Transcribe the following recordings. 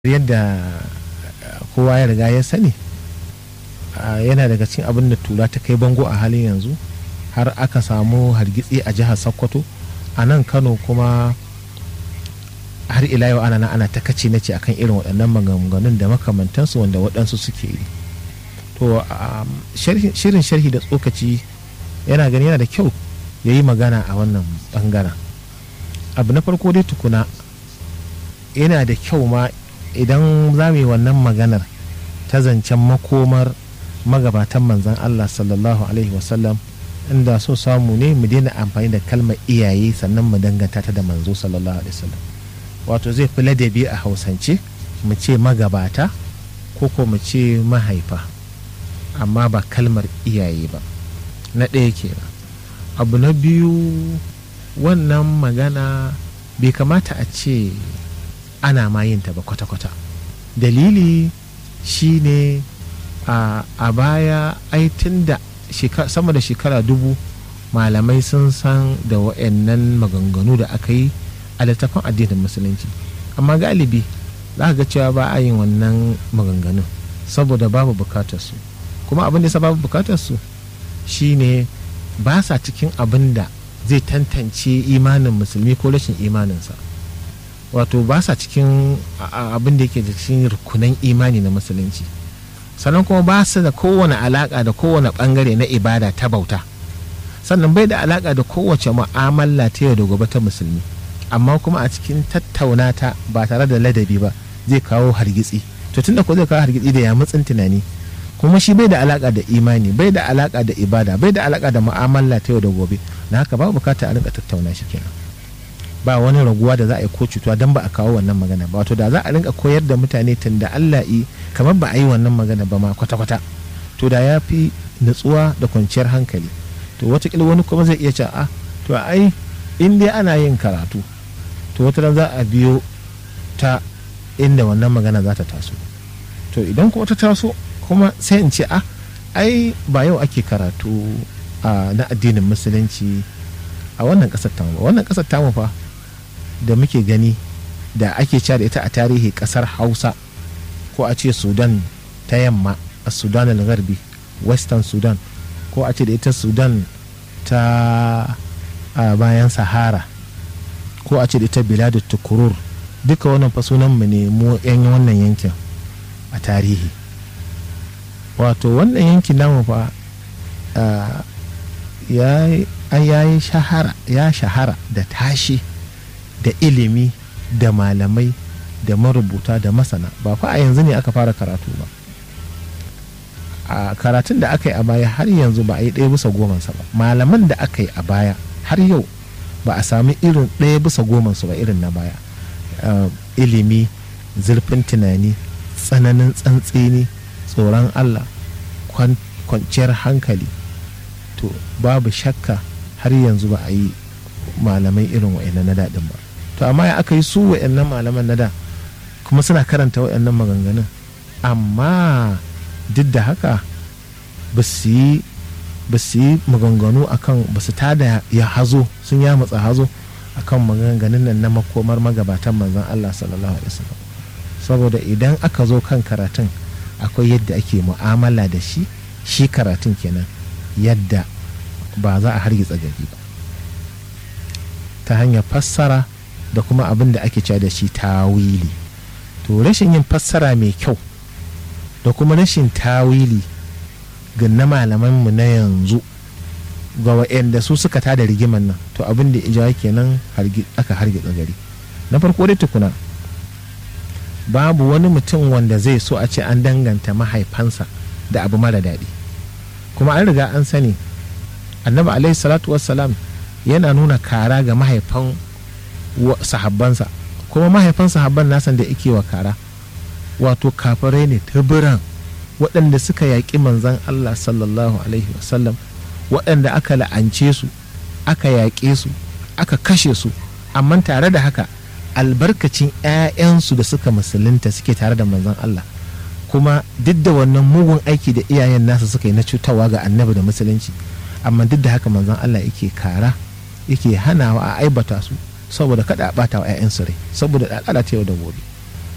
yadda kowa ya riga ya sani yana daga cikin abin da tura ta kai bango a halin yanzu har aka samu hargitsi a jihar sokoto a nan kano kuma har ila yau ana ana ta kace na ce akan irin waɗannan maganganun da makamantansu wanda waɗansu suke yi to shirin sharhi da tsokaci yana gani yana da kyau ya yi magana a wannan bangaren abu na farko dai tukuna yana da kyau ma idan za mu yi wannan maganar ta zancen makomar magabatan manzan Allah sallallahu alaihi wasallam inda so samu ne mu daina amfani da kalmar iyaye sannan mu danganta ta da manzo sallallahu alaihi wasallam wato zai fi ladabi a hausance mu ce magabata ko ko mu ce mahaifa amma ba kalmar iyaye ba na ɗaya kenan abu na biyu wannan magana bai kamata a ce ana ma yin ta ba kwata-kwata dalili shine a, a baya aitin da sama da shekara dubu malamai sun san da wa'annan maganganu da aka yi a littafin addinin musulunci amma galibi za ga cewa ba a yin wannan maganganun saboda babu bukatarsu kuma abin da ya babu bukatarsu shine ba sa cikin abin da zai tantance imanin musulmi ko rashin imaninsa wato ba sa cikin abin da yake da cikin rukunan imani na musulunci sannan kuma ba su da kowane alaka da kowane bangare na ibada ta bauta sannan bai da alaka da kowace mu'amala ta yau da gobe ta musulmi amma kuma a cikin tattauna ta ba tare da ladabi ba zai kawo hargitsi to tunda ko zai kawo hargitsi da ya mutsin tunani kuma shi bai da alaka da imani bai da alaka da ibada bai da alaka da mu'amala ta yau da gobe na haka ba bukata a rinka tattauna shi kenan ba wani raguwa da za a yi ko cutuwa don ba a kawo wannan magana ba wato da za a rinka koyar da mutane tun da Allah yi kamar ba a yi wannan magana ba ma kwata-kwata to da ya fi nutsuwa da kwanciyar hankali to watakila wani kuma zai iya cewa a to ai in dai ana yin karatu to wata za a biyo ta inda wannan magana za ta taso to idan kuma ta taso kuma sai in ce a ai ba yau ake karatu na addinin musulunci a wannan kasar tamu wannan kasar tamu fa da muke gani da ake cewa da ita a tarihi kasar hausa ko a ce sudan ta yamma a sudan al-garbi western sudan ko a ce da ita sudan ta bayan sahara ko a ce da ita biladu tukurur duka wannan fa sunan mu ne mu yan wannan yankin a tarihi wato wannan yankin namu fa ya yi shahara ya shahara da tashi da ilimi da malamai da marubuta da masana ba fa a yanzu ne aka fara karatu ba a karatun da aka yi a baya har yanzu ba a yi ɗaya bisa gomansa ba malaman da aka yi a baya har yau ba a sami irin ɗaya bisa gomansu ba irin na baya ilimi zurfin tunani tsananin tsantseni tsoron allah kwanciyar hankali to babu shakka har yanzu ba a yi malamai irin wa'annan na daɗin ba to amma ya aka yi su wa'annan malaman na da kuma suna karanta wa'annan maganganun amma duk da haka ba su yi maganganu akan ba su tada ya hazo sun ya matsa hazo akan maganganun nan na makomar magabatan manzon Allah sallallahu alaihi wasallam saboda idan aka zo kan karatun akwai yadda ake mu'amala da shi shi karatun kenan yadda ba za a hargitsa gari ba ta hanyar fassara da kuma abin da ake cewa da shi tawili to rashin yin fassara mai kyau da kuma rashin tawili ga na malamanmu na yanzu ga wa'anda su suka tada rigiman nan to abin da ija kenan aka hargitsa gari na farko dai tukuna babu wani mutum wanda zai so a ce an danganta mahaifansa da abu mara daɗi kuma an riga an sani annabi alaihi salatu wassalam yana nuna kara ga mahaifan sahabbansa kuma mahaifan sahabban nasan da ike wa kara wato kafirai ne tabiran waɗanda suka yaƙi manzan Allah sallallahu alaihi wasallam waɗanda aka la'ance su aka yaƙe su aka kashe su amma tare da haka albarkacin 'ya'yansu da suka musulunta suke tare da manzan Allah kuma duk da wannan mugun aiki da iyayen nasa suka yi na cutarwa ga annabi da musulunci amma duk da haka manzon Allah yake kara yake hanawa a aibata su saboda kada a bata wa 'ya'yansu rai saboda al'ada ta yau da gobe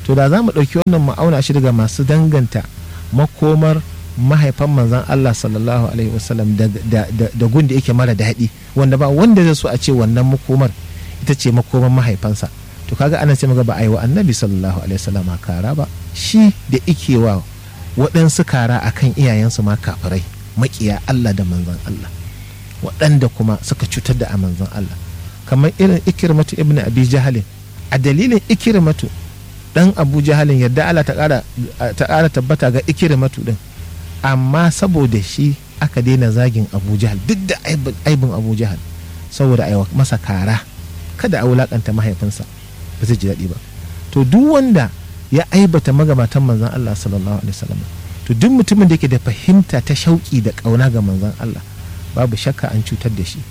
to da za mu ɗauki wannan ma'auna shi daga masu danganta makomar mahaifan manzan Allah sallallahu alaihi wasallam da gun da yake mara daɗi wanda ba wanda zai so a ce wannan makomar ita ce makomar mahaifansa to kaga anan sai muga ba a yi wa annabi sallallahu alaihi wasallam kara ba shi da ike wa waɗansu kara akan iyayensu ma kafirai makiya Allah da manzan Allah waɗanda kuma suka cutar da a manzan Allah kamar irin ikirmatu ibn abi jahalin a dalilin ikirmatu dan abu jahalin yadda Allah ta ƙara tabbata ga ikirmatu din amma saboda shi aka daina zagin abu jahal duk da aibin abu jahal saboda aiwa masa kara kada a wulakanta mahaifinsa ba zai ji daɗi ba to duk wanda ya aibata magabatan manzan Allah sallallahu alaihi wasallam to duk mutumin da yake da fahimta ta shauƙi da ƙauna ga manzan Allah babu shakka an cutar da shi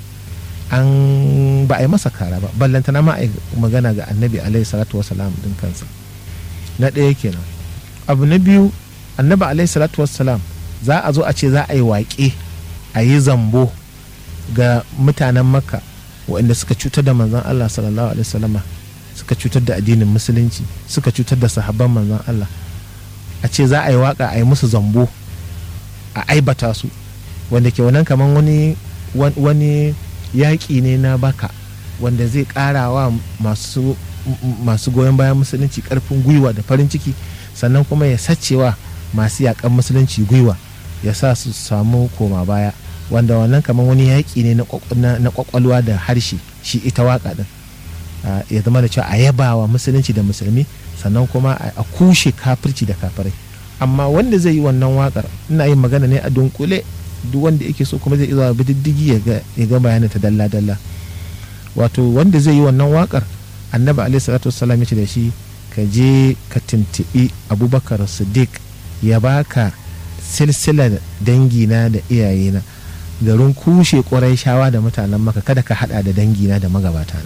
an ba a yi masa kara ba ballantana ma a magana ga annabi alaihi salatu wasalam din kansa na ɗaya kenan abu na biyu annabi alaihi salatu wasalam za a zo a ce za a yi waƙe a yi zambo ga mutanen makka waɗanda suka cutar da manzan Allah sallallahu alaihi wasallama suka cutar da addinin musulunci suka cutar da sahabban manzan Allah a ce za a yi waka a yi musu zambo a aibata su wanda ke wannan kamar wani wani yaƙi ne na baka wanda zai ƙara wa masu masu goyon bayan musulunci ƙarfin gwiwa da farin ciki sannan kuma ya sacewa masu yaƙan musulunci gwiwa ya sa su samu koma baya wanda wannan kamar wani yaƙi ne na ƙwaƙwalwa da harshe shi ita waƙa din ya zama da cewa a yaba wa musulunci da musulmi sannan kuma a kushe kafirci da kafirai amma wanda zai yi wannan wakar ina yin magana ne a dunkule duk wanda yake so kuma zai iya zuwa diddigi ya ga bayanin ta dalla dalla wato wanda zai yi wannan wakar annabi alaihi salatu wassalam ya ce da shi ka je ka tuntuɓi abubakar siddiq ya baka silsilar dangina da iyayena garin kushe ƙwarai shawa da mutanen maka kada ka hada da dangina da magabatana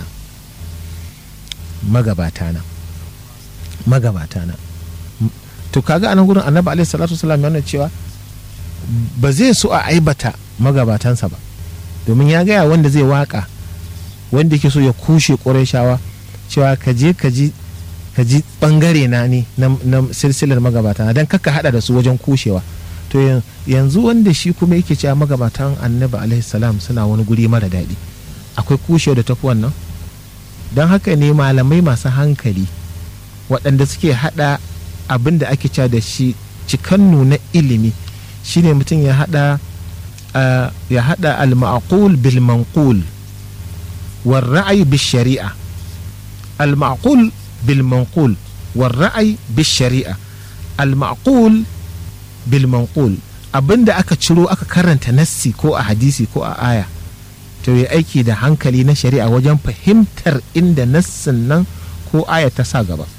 magabatana magabatana to kaga anan gurin annabi alaihi salatu wasallam yana cewa ba zai so a aibata magabatansa ba domin ya gaya wanda zai waka wanda yake so ya kushe shawa cewa ka je ka ji ka ji bangare na ne na silsilar magabata don kaka hada da su wajen kushewa to yanzu wanda shi kuma yake cewa magabatan annabi alaihi salam suna wani guri mara daɗi akwai kushewa da tafi wannan don haka ne malamai masu hankali waɗanda suke hada abin da ake cewa da shi cikannu na ilimi shine mutum ya hada ya hada al-ma'qul bil manqul wal ra'yi bil shari'a al-ma'qul bil manqul wal ra'yi bil shari'a al-ma'qul bil manqul abinda aka ciro aka karanta nassi ko a hadisi ko a aya to ya aiki da hankali na shari'a wajen fahimtar inda nassin nan ko aya ta sa gaba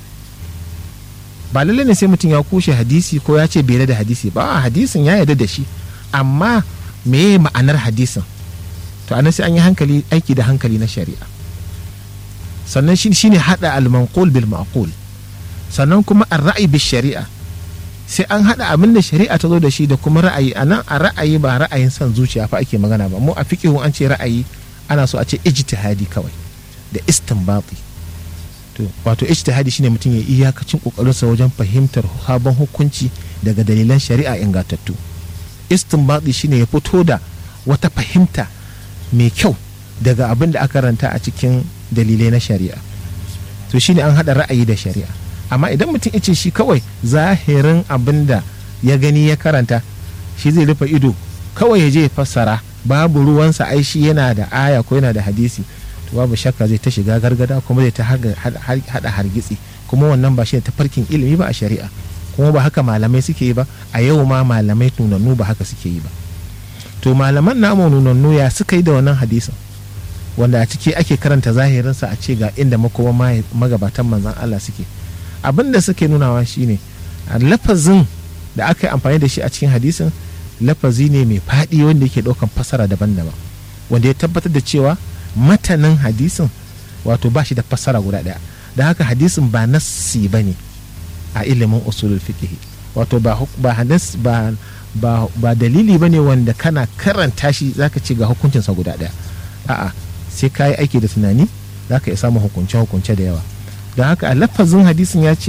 ba lalle ne sai mutum ya kushe hadisi ko ya ce bai da hadisi ba hadisin ya yarda da shi amma me ma'anar hadisin to anan sai an yi hankali aiki da hankali na shari'a sannan shi shine hada al-manqul bil ma'qul sannan kuma ar-ra'i bil shari'a sai an hada abin da shari'a ta zo da shi da kuma ra'ayi anan a ra'ayi ba ra'ayin son zuciya fa ake magana ba mu a fiqhu an ce ra'ayi ana so a ce ijtihadi kawai da istinbati to wato ijtihadi shine mutum ya iyakacin kokarinsa wajen fahimtar sabon hukunci daga dalilan shari'a ingantattu istinbati shine ya fito da wata fahimta mai kyau daga abin da aka ranta a cikin dalilai na shari'a to shine an hada ra'ayi da shari'a amma idan mutum ya ce shi kawai zahirin abin da ya gani ya karanta shi zai rufe ido kawai ya je ya fassara babu ruwansa ai shi yana da aya ko yana da hadisi to babu shakka zai ta shiga gargada kuma zai ta hada hargitsi kuma wannan ba shi ta farkin ilimi ba a shari'a kuma ba haka malamai suke yi ba a yau ma malamai nunannu ba haka suke yi ba to malaman namu nunannu ya suka yi da wannan hadisin wanda a ciki ake karanta zahirinsa a ce ga inda makoma magabatan manzan Allah suke abin da suke nunawa shine a lafazin da aka yi amfani da shi a cikin hadisin lafazi ne mai faɗi wanda yake ɗaukan fasara daban-daban wanda ya tabbatar da cewa matanin hadisin wato ba shi da fassara guda ɗaya da haka hadisin ba nassi ba ne a ilimin usulul fiqh wato ba ba hadis ba ba, ba dalili ba ne wanda kana karanta shi zaka ce ga hukuncinsa guda ɗaya a'a sai ka yi aiki da tunani zaka iya samun hukunce hukunce da yawa da haka a lafazin hadisin ya ce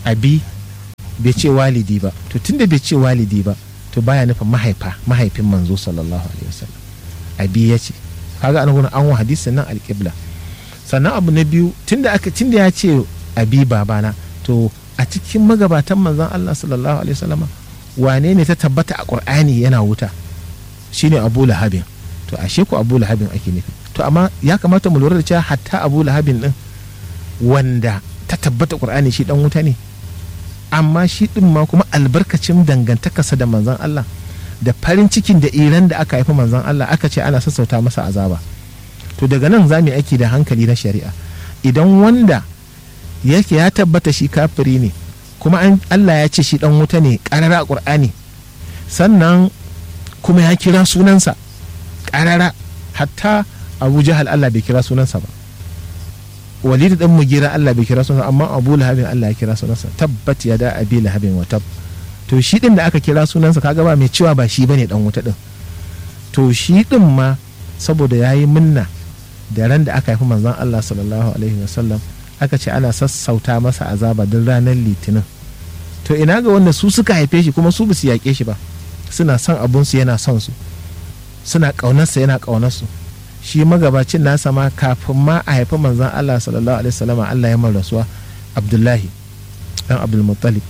abi bai ce walidi ba to tunda bai ce walidi ba to baya nufin mahaifa mahaifin manzo sallallahu alaihi wasallam abi ya ce kaga an gurin an wa hadisin nan alƙibla sannan abu na biyu tunda aka tunda ya ce abi babana to a cikin magabatan manzon Allah sallallahu alaihi wasallam wane ne ta tabbata a Qur'ani yana wuta shine Abu Lahabin to ashe ku Abu Lahabin ake nufi to amma ya kamata mu lura da cewa hatta Abu Lahabin din wanda ta tabbata Qur'ani shi dan wuta ne amma shi din ma kuma albarkacin dangantakarsa da manzon Allah da farin cikin da iran da aka haifi manzon Allah aka ce ana sassauta masa azaba to daga nan za mu yi aiki da hankali na shari'a idan wanda yake ya tabbata shi kafiri ne kuma Allah ya ce shi dan wuta ne karara a Qur'ani sannan kuma ya kira sunansa karara hatta Abu Jahal Allah bai kira sunansa ba Walid dan Mugira Allah bai kira sunansa amma Abu Lahabin Allah ya kira sunansa tabbat ya da Abi Lahabin wa tab to shi din da aka kira sunansa kaga ba mai cewa ba shi bane dan wuta din to shi din ma saboda yayi minna da ran da aka haifi manzon Allah sallallahu alaihi wasallam aka ce ana sassauta masa azaba don ranar litinin to ina ga wanda su suka haife shi kuma su ba su yaƙe shi ba suna son abunsu yana son su suna ƙaunarsa yana ƙaunarsu shi magabacin nasa ma kafin ma a haifi manzon Allah sallallahu alaihi wasallam Allah ya rasuwa Abdullahi dan Abdul Muttalib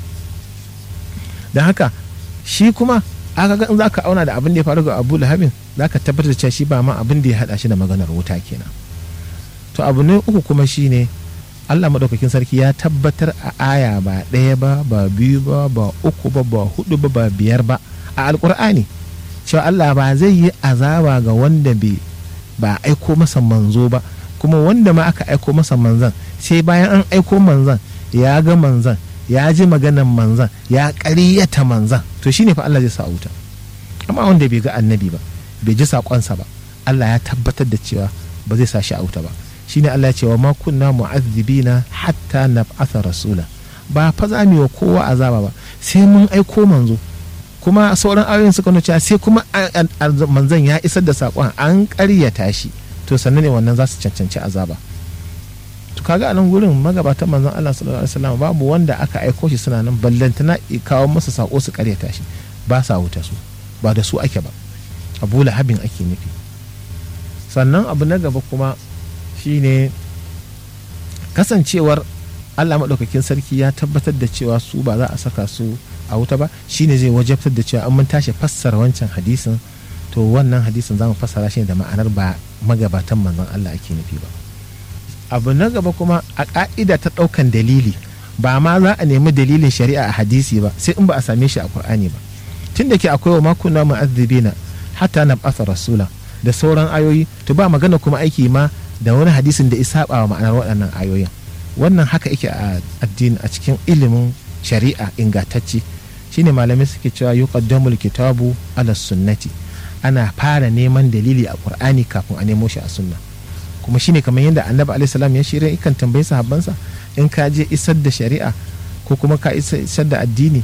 don haka shi kuma aka ga in za ka auna da abin da ya faru ga Abu Lahabin za ka tabbatar da cewa shi ba ma abin da ya haɗa shi da maganar wuta kenan to abu ne uku kuma shine Allah maɗaukakin sarki ya tabbatar a aya ba ɗaya ba ba biyu ba ba uku ba ba hudu ba ba biyar ba a alkur'ani cewa Allah ba zai yi azaba ga wanda bai ba aiko masa manzo ba kuma wanda ma aka aiko masa manzan sai bayan an aiko manzan ya ga manzan ya ji maganan manzan ya ƙaryata manzan to shine fa Allah zai sa wuta amma wanda bai ga annabi ba bai ji saƙonsa ba Allah ya tabbatar da cewa ba zai sa shi a wuta ba shine Allah ya ce wa ma kunna mu'azzibina hatta nab'atha rasula ba fa za mu wa kowa azaba ba sai mun aiko manzo kuma sauran ayoyin suka nuna cewa sai kuma manzon ya isar da sakon an ƙaryata shi to sannan ne wannan za su cancanci azaba to kaga a nan gurin magabatan manzon Allah sallallahu alaihi wasallam babu wanda aka aiko shi suna nan ballantana kawo masa sako su ƙaryata shi ba sa wuta su ba da su ake ba abu lahabin ake nufi sannan abu na gaba kuma shine kasancewar allah maɗaukakin sarki ya tabbatar da cewa su ba za a saka su a wuta ba shine zai wajabtar da cewa an mun tashi fassara wancan hadisin to wannan hadisin za mu fassara shi da ma'anar ba magabatan manzon allah ake nufi ba abu na gaba kuma a ƙa'ida ta ɗaukan dalili ba ma za a nemi dalilin shari'a a hadisi ba sai in ba a same shi a qur'ani ba tun da ke akwai wa makuna mu'azzibina hatta na ɓasa rasula da sauran ayoyi to ba magana kuma aiki ma da wani hadisin da isa wa ma'anar waɗannan ayoyin wannan haka yake a addini a cikin ilimin shari'a ingantacce shine malamai suke cewa yuqaddamul kitabu ala sunnati ana fara neman dalili a qur'ani kafin a nemo shi a sunna kuma shine kamar yadda annabi alaihi salam ya shirya ikan tambayi sahabbansa in ka je isar da shari'a ko kuma ka isar da addini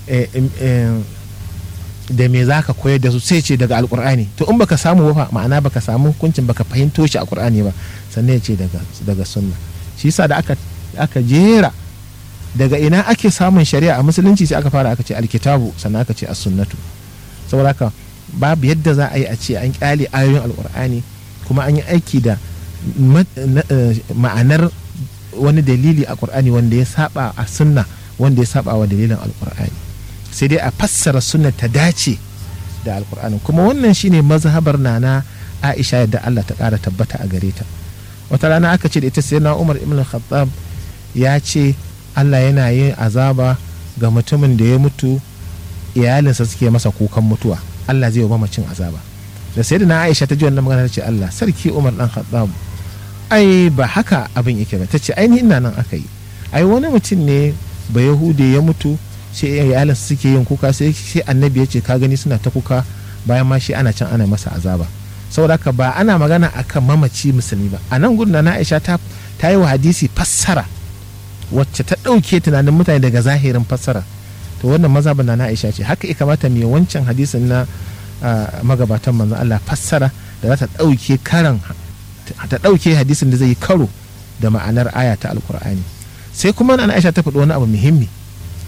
da me za ka koyar da su sai ce daga alkur'ani to in baka samu ba ma'ana baka samu hukuncin baka fahimto shi a qur'ani ba sannan ya ce daga daga sunna shi yasa da aka aka jera daga ina ake samun shari'a a musulunci sai aka fara aka ce alkitabu sannan aka ce as-sunnatu saboda haka babu yadda za a yi a ce an kyale ayoyin alkur'ani kuma an yi aiki da ma'anar wani dalili a qur'ani wanda ya saba a sunna wanda ya saba wa dalilin alkur'ani sai dai a fassara sunna ta dace da alkur'ani kuma wannan shine mazhabar nana aisha yadda Allah ta ƙara tabbata a gare ta wata rana aka ce da ita sai na umar ibn khattab ya ce Allah yana yin azaba ga mutumin da ya mutu iyalinsa suke masa kukan mutuwa Allah zai yi mamacin azaba da sai da na aisha ta ji wannan magana ta ce Allah sarki umar dan khattab ai ba haka abin yake ba ta ce ainihin ina nan aka yi ai wani mutum ne ba yahude ya mutu sai iyalinsa suke yin kuka sai annabi ya ce ka gani suna ta kuka bayan ma shi ana can ana masa azaba saboda haka ba ana magana akan mamaci musulmi ba a nan gudun na aisha ta ta yi wa hadisi fassara wacce ta ɗauke tunanin mutane daga zahirin fassara to wannan mazhabin na aisha ce haka ya kamata mai wancan hadisin na magabatan manzon Allah fassara da za ta ɗauke karan ta ɗauke hadisin da zai yi karo da ma'anar aya ta alkur'ani sai kuma na aisha ta faɗi wani abu muhimmi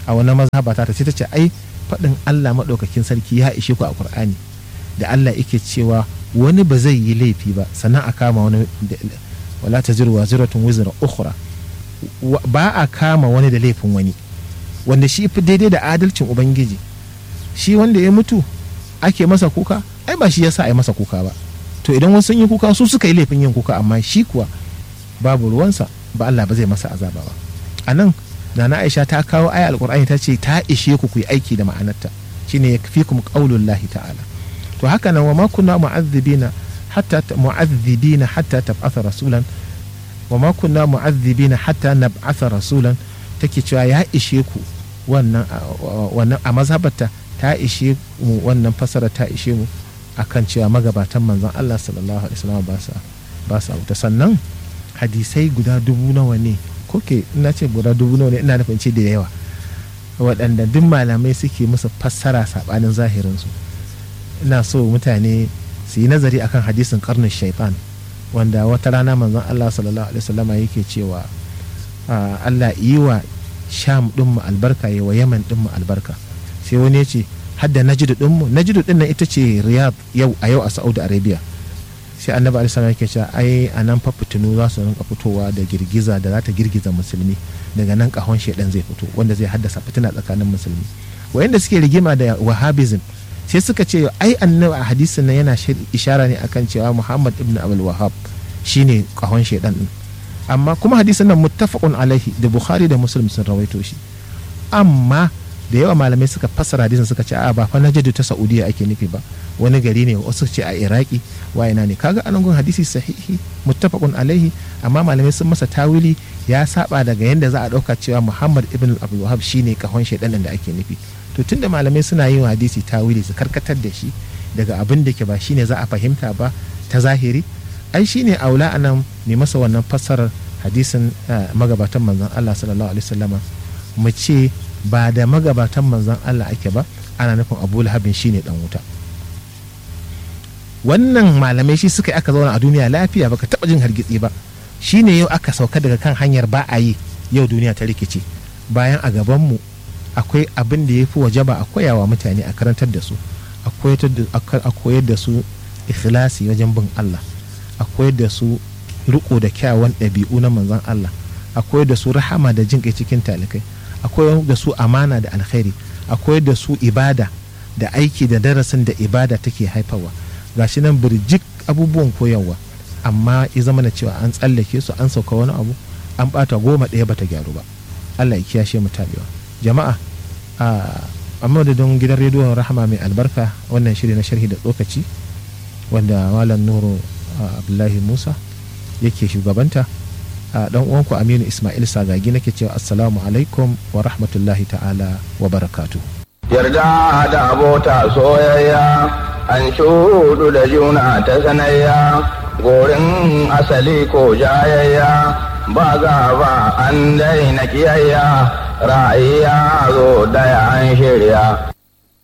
a wani mazhaba ta sai ta ce ai faɗin Allah maɗaukakin sarki ya ishe ku a Qur'ani da Allah yake cewa wani ba zai yi laifi ba sannan a kama wani wala taziru waziratun wizra ukhra ba a kama wani da laifin wani wanda shi fi daidai da adalcin ubangiji shi wanda ya mutu ake masa kuka ai ba shi yasa a yi masa kuka ba to idan wasu sun yi kuka su suka yi laifin yin kuka amma shi kuwa babu ruwansa ba Allah ba zai masa azaba ba a nan nana Aisha ta kawo aya alkur'ani ta ce ta ishe ku ku yi aiki da ma'anarta shine yakfikum qaulullahi ta'ala to haka nan wa ma kunna mu'azzibina hatta mu'azzibina hatta tab'atha rasulan wa ma kunna mu'azzibina hatta nab'atha rasulan take cewa ya ishe ku wannan wannan a mazhabarta ta ishe mu wannan fasara ta ishe mu akan cewa magabatan manzon Allah sallallahu alaihi wasallam ba sa ba sa wuta sannan hadisai guda dubu nawa ne koke ina ce guda dubu nawa ne ina nufin ce da yawa waɗanda duk malamai suke musu fassara saɓanin zahirinsu ina so mutane su yi nazari akan hadisin karnin shaitan wanda wata rana manzon Allah sallallahu alaihi wasallama yake cewa Allah yi wa sham ɗinmu albarka yi wa yaman ɗinmu albarka sai wani ya ce hadda najidu ɗinmu najidu ɗin nan ita ce riyadh yau a yau a saudi arabia sai annabi alaihi salam yake cewa ai a nan fa fitinu za su rinka fitowa da girgiza da za ta girgiza musulmi daga nan kahon shedan zai fito wanda zai haddasa fitina tsakanin musulmi wayanda suke rigima da wahabism sai suka ce ai annabi a hadisin nan yana ishara ne akan cewa muhammad ibn abul wahab shine kahon shedan din amma kuma hadisin nan muttafaqun alaihi da bukhari da muslim sun rawaito shi amma da yawa malamai suka fassara hadisin suka ce a ba fa najadu ta saudiya ake nufi ba wani gari ne wasu ce a iraki wayana ne kaga anan gun hadisi sahihi muttafaqun alaihi amma malamai sun masa tawili ya saba daga yadda za a dauka cewa muhammad ibn abdul wahab shine kahon shaidanin da ake nufi to tunda malamai suna yin hadisi tawili su karkatar da shi daga abin da ke ba shine za a fahimta ba ta zahiri ai shine aula anan ne masa wannan fassarar hadisin magabatan manzon Allah sallallahu alaihi wasallama mu ce ba da magabatan manzon Allah ake ba ana nufin Abu Lahabin shine dan wuta wannan malamai shi suka yi aka zauna a duniya lafiya baka taba jin hargitsi ba shine yau aka sauka daga kan hanyar ba a yi yau duniya ta rikice bayan a gaban mu akwai abin da ya fi wajaba a koyawa mutane a karantar da su a koyar da su ikhlasi wajen bin Allah a koyar da su riko da kyawawan ɗabi'u na manzon Allah a koyar da su rahama da jin kai cikin talikai a koyar da su amana da alkhairi a koyar da su ibada da aiki da darasin da ibada take haifarwa gashi nan birjik abubuwan koyarwa amma ya zama na cewa an tsallake su an sauka wani abu an bata goma ɗaya bata gyaru ba Allah ya kiyashe mu tabewa jama'a a madadin gidan rediyon rahama mai albarka wannan shiri na sharhi da tsokaci wanda malam nuru abdullahi musa yake shugabanta a dan uwanku aminu ismail sagagi nake cewa assalamu alaikum wa rahmatullahi ta'ala wa barakatu yarda da abota soyayya an shudu da juna ta sanayya gorin asali ko jayayya ba gaba an daina kiyayya ra'ayi ya zo daya an shirya